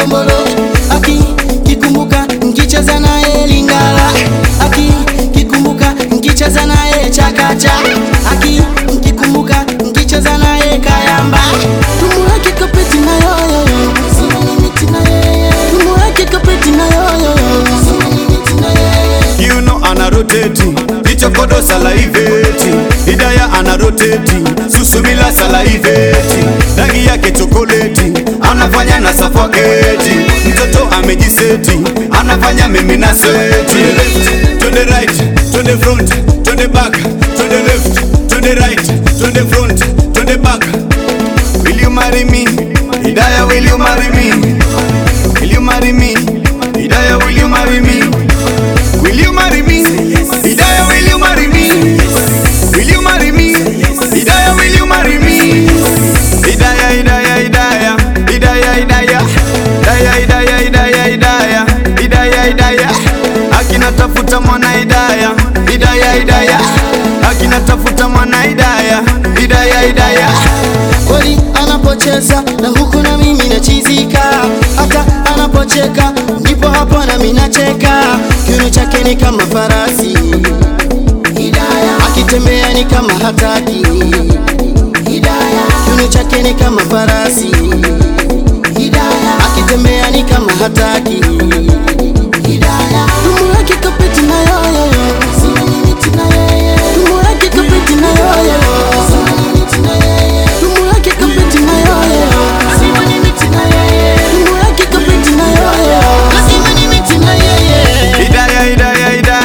ndombolo aki kikumbuka nkicheza naye lingala aki kikumbuka nkicheza naye chakacha aki nkikumbuka nkicheza naye kayamba tumuweke kapeti na yoyoyo tumuweke kapeti na yoyoyo You know ana rotate Ichokodo salaiveti Hidaya ana rotate Susumila salaiveti Rangi yake chokoleti Anafanya na suffocate Mtoto amejiseti Anafanya mimi na sweti To the left, to the right, to the front, to the back To the left, to the right, to the front, to the back Will you marry me? Hidaya will you marry me? Will you marry me? Hidaya will you marry me? Will you marry me? Hidaya, will you marry me? Will you marry me? Hidaya, will you marry me? Hidaya, Hidaya, Hidaya, Hidaya, Hidaya, Hidaya, Hidaya, Hidaya, Hidaya, Hidaya, Hidaya. Akina tafuta mwana Hidaya, Hidaya, Hidaya. Akina tafuta mwana Hidaya, Hidaya, Hidaya. kweli anapocheza na huku na mimi nachizika, hata anapocheka ndipo hapo na mimi nacheka. Kiuno chake ni kama farasi, akitembea ni kama hataki. Kiuno chake ni kama farasi, akitembea ni kama hataki.